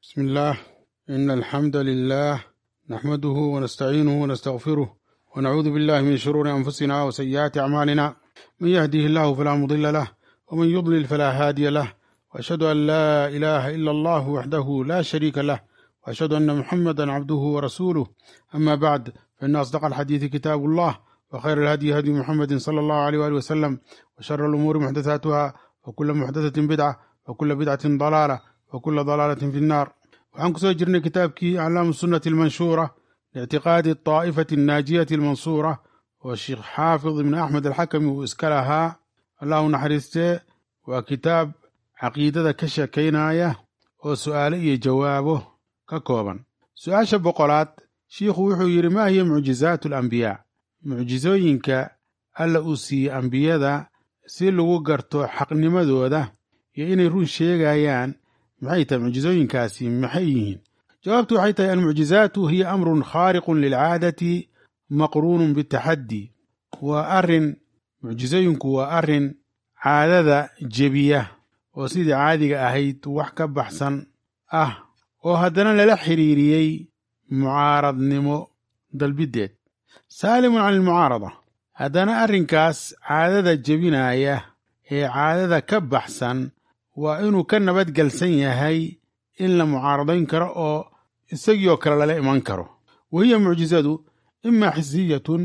بسم الله إن الحمد لله نحمده ونستعينه ونستغفره ونعوذ بالله من شرور أنفسنا وسيئات أعمالنا من يهده الله فلا مضل له ومن يضلل فلا هادي له وأشهد أن لا إله إلا الله وحده لا شريك له وأشهد أن محمدا عبده ورسوله أما بعد فإن أصدق الحديث كتاب الله وخير الهدي هدي محمد صلى الله عليه وآله وسلم وشر الأمور محدثاتها وكل محدثة بدعة وكل بدعة ضلالة وكل ضلالة في النار waxaan kusoo jirnay kitaabkii aclaamu sunnati almanshuura liictiqaadi aa'ifati annaajiyati almansuura oo sheekh xaafid ibn axmed alxakami uu iska lahaa allah u naxariistee waa kitaab caqiidada ka sheekaynaya oo su'aale iyo jawaabo ka kooban su-aasha boqolaad shiikhu wuxuu yidhi maa hiya mucjizaatu alambiyaa mucjizooyinka alla uu siiyey ambiyada si lagu garto xaqnimadooda iyo inay run sheegayaan maxay tahay mucjizooyinkaasi maxay yihiin jawaabtu waxay tahay almucjizaatu hiya amrun khaariqun lilcaadati maqruunun bitaxaddi waa arrin mucjizooyinku waa arrin caadada jebiya oo sidii caadiga ahayd wax ka baxsan ah oo haddana lala xidhiiriyey mucaaradnimo dalbiddeed saalimun can ilmucaarada haddana arrinkaas caadada jebinaya ee caadada ka baxsan waa inuu ka nabadgelsan yahay in la mucaaradayn karo oo isagii oo kale lala iman karo wa hiya mucjizadu imaa xisiyatun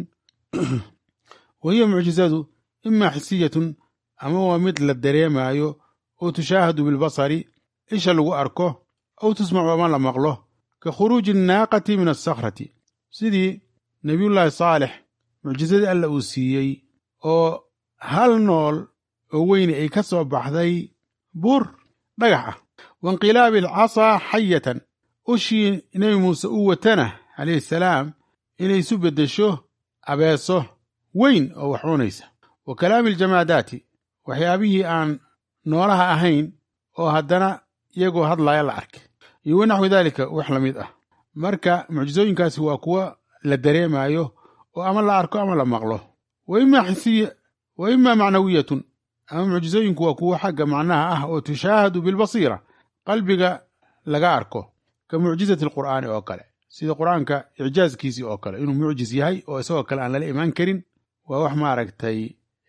wa hiya mucjizadu imaa xisiyatun ama waa mid la dareemaayo oo tushaahadu bilbasari isha lagu arko aw tusmacu ama la maqlo ka khuruuji annaaqati min asakhrati sidii nebiyullaahi saalex mucjizadii alla uu siiyey oo hal nool oo weyni ay ka soo baxday buur dhagax ah wainqilaabi alcasaa xayatan ushii nebi muuse u watana calayhi salaam inay isu beddesho abeeso weyn oo wax cunaysa wa kalaami aljamaadaati waxyaabihii aan noolaha ahayn oo haddana iyagoo hadlaya la arkay iyo wanaxwi daalika wax la mid ah marka mucjizooyinkaasi waa kuwa la dareemaayo oo ama la arko ama la maqlo wa imaa xisiya wa imaa macnawiyatun ama mucjizooyinku waa kuwo xagga macnaha ah oo tushaahadu bilbasiira qalbiga laga arko ka mucjizati alqur'aani oo kale sida qur'aanka icjaazkiisii oo kale inuu mucjiz yahay oo isagoo kale aan lala imaan karin waa wax maaragtay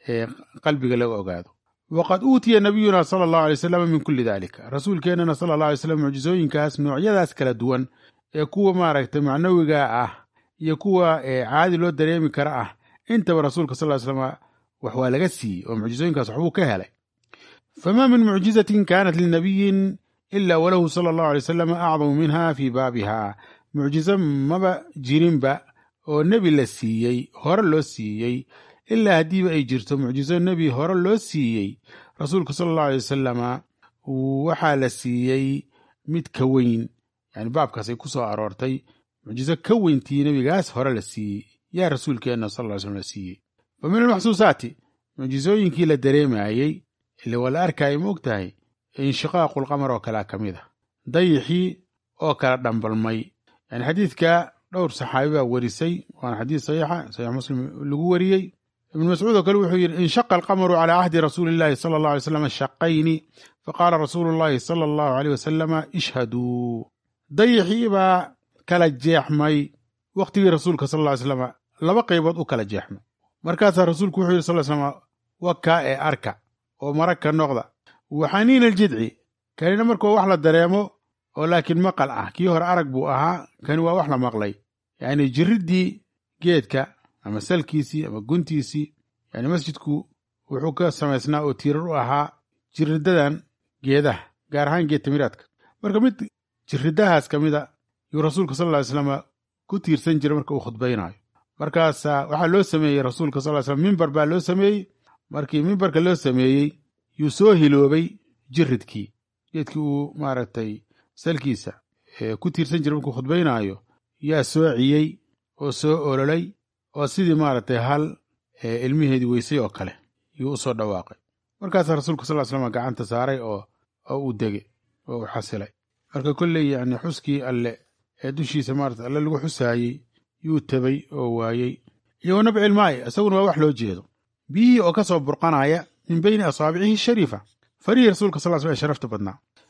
qalbiga laga ogaado waqad uutiya nabiyuna sala allahu alay wasalam min kulli dalika rasuulkeennana sala allah alay slam mucjizooyinkaas noocyadaas kala duwan ee kuwa maaragtay macnawiga ah iyo kuwa caadi loo dareemi kara ah intaba rasuulka sal ly slam wax waa laga siiyey oo mucjizooyinkaas waxbuu ka helay famaa min mucjizatin kaanat linabiyin ila walahu sala allahu alay wasalam acdamu minha fii baabiha mucjizo maba jirinba oo nebi la siiyey hore loo siiyey ilaa haddiiba ay jirto mucjizo nebi hore loo siiyey rasuulka sala allahu alay wasalama waxaa la siiyey mid ka weyn yani baabkaas ay ku soo aroortay mucjizo ka weyntii nebigaas hore la siiyey yaa rasuulkeenna sal ly slm la siiyey fa min almaxsuusaati mucjizooyinkii la dareemayey ile waa la arkaayo ma og tahay inshiqaaqulqamar oo kalea ka mid a dayixii oo kala dhambalmay yani xadiidka dhowr saxaabi baa werisay waana xadiid saxiixa saxiix muslim lagu wariyey ibnu mascuud oo kale wuxuu yidhi inshaqa alqamaru calaa cahdi rasuuli illahi sala allahu alay slam shaqayni faqaala rasuulu llahi sala allahu aleyh wasalama ishhaduu dayixii baa kala jeexmay wakhtigii rasuulka sal ly slam laba qaybood u kala jeexmay markaasaa rasuulku wuxuu yidhi sal slam wakaa ee arka oo marag ka noqda waxaniina aljidci kanina markuu wax la dareemo oo laakiin maqal ah kii hore arag buu ahaa kani waa wax la maqlay yacni jirriddii geedka ama salkiisii ama guntiisii yani masjidku wuxuu ka samaysnaa oo tiirar u ahaa jirridadan geedaha gaar ahaan geed tamiraadka marka mid jirridahaas ka mida yuu rasuulka sal ly slam ku tiirsan jiray marka uu khudbaynaayo markaasaa waxaa loo sameeyey rasuulka sal slam mimbar baa loo sameeyey markii mimbarka loo sameeyey yuu soo hiloobay jiridkii geedkii uu maaragtay salkiisa ku tiirsan jiray markuu khudbaynaayo yaa soociyey oo soo ololay oo sidii maaragtay hal ilmiheedii weysay oo kale yuu u soo dhawaaqay markaasaa rasuulka sal slam gacanta saaray oo oo uu dege oo uu xasilay marka kolley yani xuskii alle ee dushiisa maarata alle lagu xusaayey yuu tabay oo waayey iyo wanabcilmaa'i isaguna waa wax loo jeedo biyihii oo ka soo burqanaya min beyni asaabicihi shariifa farihii rasuulka sal sl ee sharafta badnaa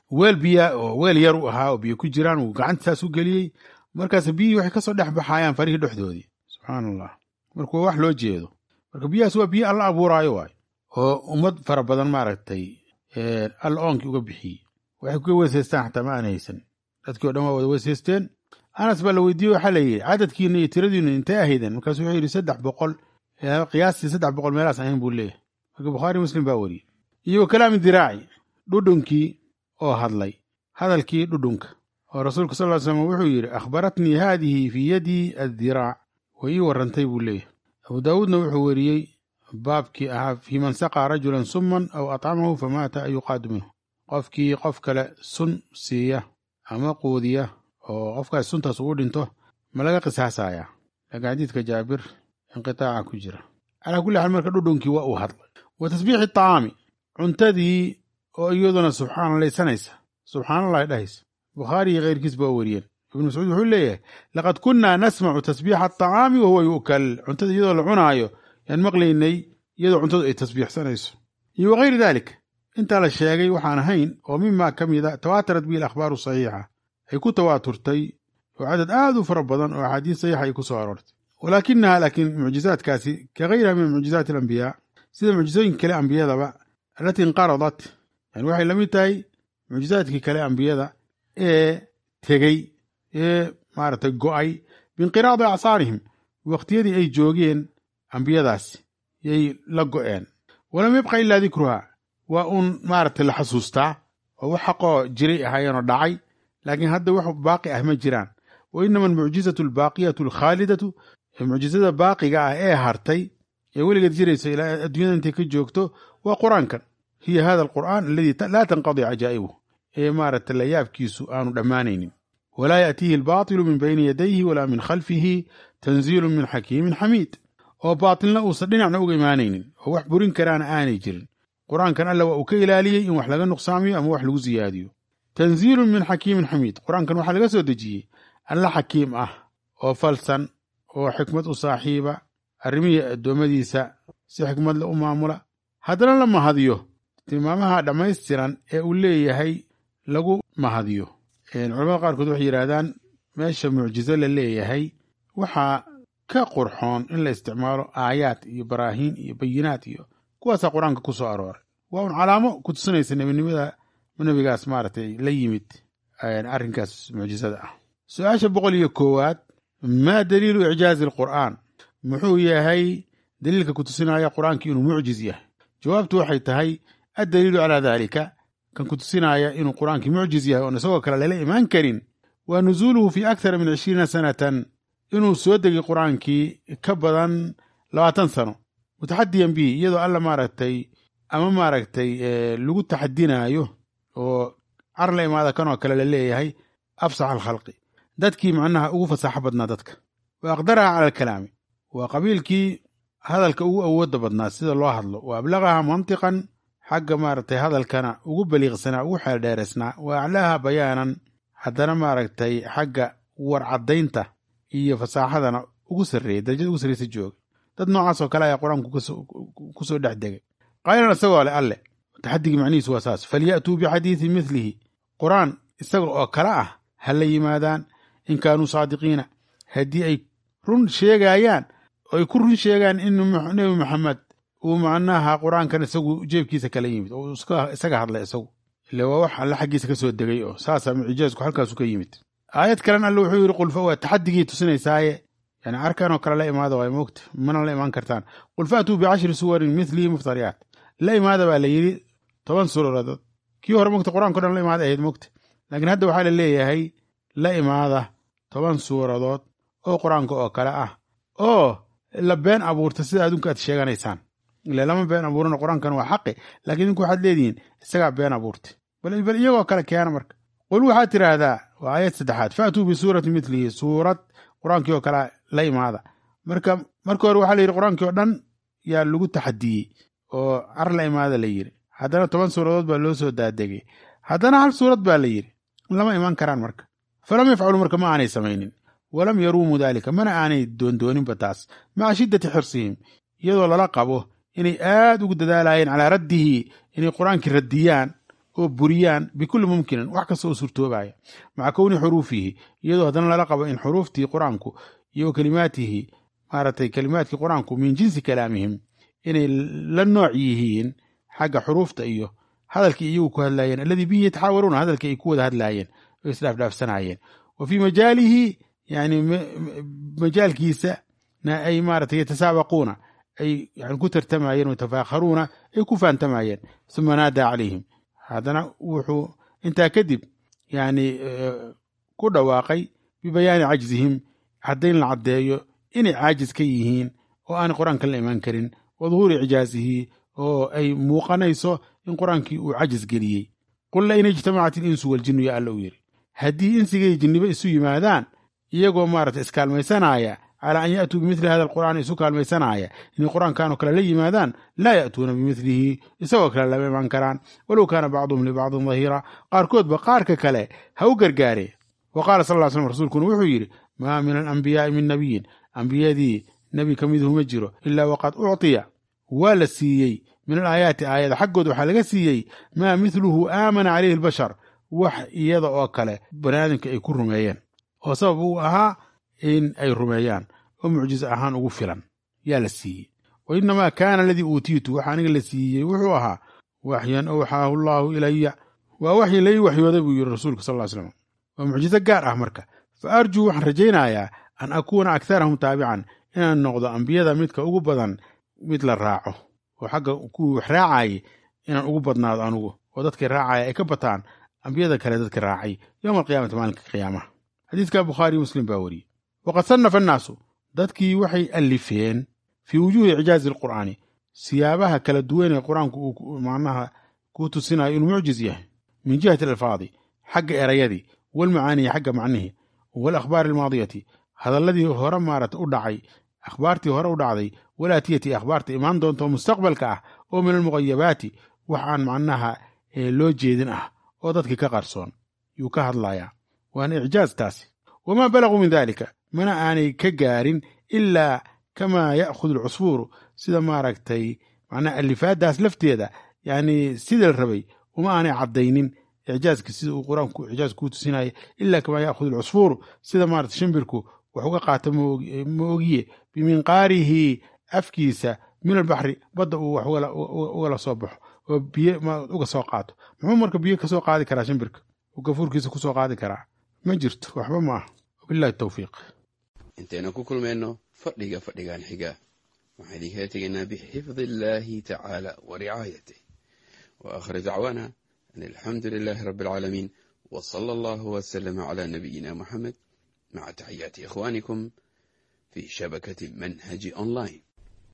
weel biya oo weel yar u ahaa oo biyo ku jiraan uu gacantaas u geliyey markaas biyihii waxay kasoo dhex baxayaan farihii dhexdoodii subxaan allah marka waa wax loo jeedo marka biyahaas waa biyo alla abuuraayo waay oo ummad fara badan maaragtay alla oonkii uga bixiyey waxay kuga weysaystaan xataa ma aan haysan dadkii o dhan waa wada weysaysteen anas baa la weydiiyey waxaa la yidhi cadadkiina iyo tiradiinu intay ahaydeen markaasu wuxuu yidhi saddex boqol qiyaastii saddex boqol meelaas ahayn buu leeyahay marka bukhaari muslim baa wariyey iyo wa kalaami diraaci dhudhunkii oo hadlay hadalkii dhudhunka oo rasuulka sal ly slam wuxuu yidhi akhbaratnii haadihi fii yadii addiraac way ii warrantay buu leeyahay abu daawuudna wuxuu weriyey baabkii ahaa fii man saqaa rajulan summan aw atcamahu famaata an yuqaadu minhu qofkii qof kale sun siiya ama quudiya oo qofkaas suntaas ugu dhinto ma laga qisaasayaa laakiin xadiidka jaabir inqitaaca ku jira calaa kulli xaal marka dhudhunkii waa uu hadlay wa tasbiixi tacaami cuntadii oo iyaduna subxaanalaysanaysa subxaanallahi dhahaysa bukhaari iyo keyrkiis baa weriyeen ibnu mascuud wuxuu leeyahay laqad kunnaa nasmacu tasbiixa atacaami wa huwa yu'kal cuntada iyadoo la cunaayo yaan maqlaynay iyadoo cuntadu ay tasbiixsanayso iyo wakayri daalik intaa la sheegay waxaan ahayn oo mimaa ka mida tawaatarat bihi alakhbaaru saxiixa ay ku tawaaturtay oo cadad aad u fara badan oo axaadiis saxiixa ay ku soo aroortay walaakinaha laakiin mucjizaadkaasi ka gayriha min mucjizaati alambiyaa sida mucjizooyinka kale ambiyadaba allatii inqaradat yani waxay la mid tahay mucjizaadkii kale ambiyada ee tegey ee maaragtay go'ay biinqiraadi acsaarihim waqtiyadii ay joogeen ambiyadaasi yay la go'een walam yabqa ilaa dikruha waa uun maaragtay la xasuustaa oo wax xaqoo jiray ahaayeenoo dhacay laakiin hadda wax baaqi ah ma jiraan wa inama almucjizatu albaaqiyatu alkhaalidatu mucjizada baaqiga ah ee hartay ee weligeed jirayso ilaa adduunyada intay ka joogto waa qur-aankan hiya hada alqur'aan aladii laa tanqadi cajaa'ibuh ee maaragtay layaabkiisu aanu dhammaanaynin walaa yaatiihi albaatilu min bayni yadayhi walaa min khalfihi tanziilu min xakiimin xamiid oo baatilna uusan dhinacna uga imaanaynin oo wax burin karaana aanay jirin qur-aankan alla waa uu ka ilaaliyey in wax laga nuqsaamiyo ama wax lagu siyaadiyo tanziilun min xakiimin xamiid qur-aankan waxaa laga soo dejiyey alla xakiim ah oo falsan oo xikmad u saaxiiba arrimihii addoommadiisa si xikmadle u maamula haddana la mahadiyo tilmaamaha dhammaystiran ee uu leeyahay lagu mahadiyo culamada qaarkood waxay yidhaahdaan meesha mucjizo la leeyahay waxaa ka qurxoon in la isticmaalo aayaad iyo baraahiin iyo bayinaad iyo kuwaasaa qur-aanka ku soo arooray waa un calaamo ku tusinaysa nebinimada nebigaas maaragtay la yimid arrinkaas mucjizada ah su-aasha boqol iyo koowaad maa daliilu icjaazi alqur'aan muxuu yahay daliilka ku tusinaya qur-aankii inuu mucjiz yahay jawaabtu waxay tahay addaliilu calaa daalika kan ku tusinaya inuu qur-aankii mucjiz yahay oon isagoo kale lala imaan karin waa nusuuluhu fii akthara min cishriina sanatan inuu soo degay qur-aankii ka badan labaatan sano mutaxadiyan bihi iyadoo alla maaragtay ama maaragtay lagu taxadinaayo oo car la imaada kanoo kale la leeyahay afsax alkhalqi dadkii macnaha ugu fasaaxo badnaa dadka wa aqdaraha cala alkalaami waa qabiilkii hadalka ugu awoodda badnaa sida loo hadlo wa ablaqaha mantiqan xagga maaragtay hadalkana ugu baliiqsanaa ugu xeeldheeresnaa wa aclaaha bayaanan haddana maaragtay xagga warcaddaynta iyo fasaaxadana ugu sarreeyey darajada ugu sarreysa jooga dad noocaas oo kale ayaa qur-aanku ku soo dhex degay qaylan isagoo leh alle taxadigii macnihiisu waa saas falya'tuu bixadiidin midlihi qur-aan isaga oo kale ah ha la yimaadaan in kaanuu saadiqiina haddii ay run sheegayaan oo ay ku run sheegaan in nebi maxamed uu macnaha qur-aankan isagu jeebkiisa kala yimid oo isaga hadlay isagu ile waa wax alle xaggiisa ka soo degay oo saasaa mucijaasku halkaasu ka yimid aayad kalen alle wuxuu yidhi qulfa waa taxadigii tusinaysaaye yani arkanoo kale la imaada waa moogta mana la imaan kartaan qul faatuu bicashri suwarin milihi muftariyaat la imaada baa la yidhi toban suuradood kii hore mogta qur-aanko dhan la imaada ahayd mogta laakiin hadda waxaa la leeyahay la imaada toban suuradood oo qur-aanka oo kale ah oo la been abuurta sida adunka aad sheeganaysaan ile lama been abuurana qur-aankan waa xaqi laakiin idinku waxaad leedihiin isagaa been abuurtay bal iyagoo kale keena marka qul waxaad tidhaahdaa waa aayad saddexaad faatuu bisuurati milihi suurad qur-aankii oo kale la imaada marka marka hore waxaa la yidhi qur-aankii oo dhan yaa lagu taxadiyey oo car la imaada la yidhi haddana toban suuradood baa loo soo daadegay haddana hal suurad baa la yidhi lama imaan karaan marka falam yafcalu marka ma aanay samaynin walam yaruumuu daalika mana aanay doondooninba taas maca shiddati xirsihim iyadoo lala qabo inay aad ugu dadaalayeen calaa raddihi inay qur-aankii raddiyaan oo buriyaan bikulli mumkinin wax kasta oo suurtoobaya maca kowni xuruufihi iyadoo haddana lala qabo in xuruuftii qur-aanku iyo kalimaatihi maaragtay kalimaadkii qur-aanku min jinsi kalaamihim inay la nooc yihiin xagga xuruufta iyo hadalkii iyagu ku hadlaayeen alladii bihi yataxaawaruuna hadalkii ay ku wada hadlaayeen oo isdhaafdhaafsanaayeen wa fii majaalihi yani majaalkiisa na ay maaragtay yatasaabaquuna ay yani ku tartamayeen wayatafaakharuuna ay ku faantamayeen suma naadaa calayhim haddana wuxuu intaa kadib yani ku dhawaaqay bibayaani cajzihim caddayn la caddeeyo inay caajis ka yihiin oo aanay qur-aanka la imaan karin wa duhuuri icjaazihi oo ay muuqanayso in qur-aankii uu cajis geliyey qul la in ijtamacat ilinsu waljinnu ya alla uu yidhi haddii insigay jinniba isu yimaadaan iyagoo maarata iskaalmaysanaya calaa an ya'tuu bimithli hada alqur'aan isu kaalmaysanaya inay qur-aankanoo kale la yimaadaan laa ya'tuuna bimithlihi isagoo kale lama iman karaan walow kaana bacduhum libacdin dahiira qaarkoodba qaarka kale ha u gargaaree wa qaala sal ll slam rasuulkuna wuxuu yidhi maa min alambiyaai min nabiyin ambiyadii nebi ka miduhu ma jiro ilaa waqad uctiya waa la siiyey min alaayaati aayada xaggood waxaa laga siiyey maa mithluhu aamana calayhi albashar wax iyada oo kale baniaadamka ay ku rumeeyeen oo sabab uu ahaa in ay rumeeyaan oo mucjizo ahaan ugu filan yaa la siiyey wa innamaa kaana aladii uutiitu waxa aniga la siiyey wuxuu ahaa waxyan awxaahu allaahu ilaya waa waxyi lai waxyooday buu yidhi rasuulka sal ly slam waa mucjizo gaar ah marka fa arjuu waxaan rajaynayaa an akuuna akharahum taabican inaan noqdo ambiyada midka ugu badan mid la raaco oo xagga kuwii wax raacayay inaan ugu badnaado anugu oo dadkii raacaya ay ka bataan ambiyada kale dadka raacay yowma alqiyaamati maalinka qiyaamaha xadiidka bukhaariyo muslim baa wariyey waqad sannafa annaasu dadkii waxay allifeen fii wujuuhi icjaazi alqur'aani siyaabaha kala duwan ee qur-aanku uu macnaha ku tusinayo inuu mucjiz yahay min jihati alalfaadi xagga erayadii walmacaanihi xagga macnihii waalakhbaari almaadiyati hadalladii hore maarata u dhacay akhbaartii hore u dhacday walaatiyati akhbaarta imaan doonta oo mustaqbalka ah oo min almuqayabaati wax aan macnaha loo jeedin ah oo dadkii ka qarsoon yuu ka hadlayaa waana icjaaz taasi wamaa balaguu min daalika mana aanay ka gaarin ilaa kamaa ya'khudu alcusfuuru sida maaragtay macnaha alifaadaas lafteeda yacni sidii la rabay uma aanay caddaynin icjaazka sida uu qur-aanku icjaaz kuu tusinaya ilaa kamaa ya'khudu alcusfuuru sida maarata shimbirku wax uga qaata ma ogiye biminqaarihi afkiisa min albaxri badda uu wax ugala soo baxo oo biyo uga soo qaato muxuu marka biyo kasoo qaadi karaa shimbirka uu gafuurkiisa kusoo qaadi karaa ma jirto waxba ma ah wabillahi tawfiiq intaynu ku kulmayno fadhiga fadhigan xiga waxaan idinkala tegaynaa bixifdi illaahi tacaala wa ricaayatih wa aakhir dacwaana an alxamdu lilaahi rabbi alcaalamiin wa sala allahu wasalama calaa nabiyina muxamed maca taxiyaati ikhwaanikum fi shabakati manhaji online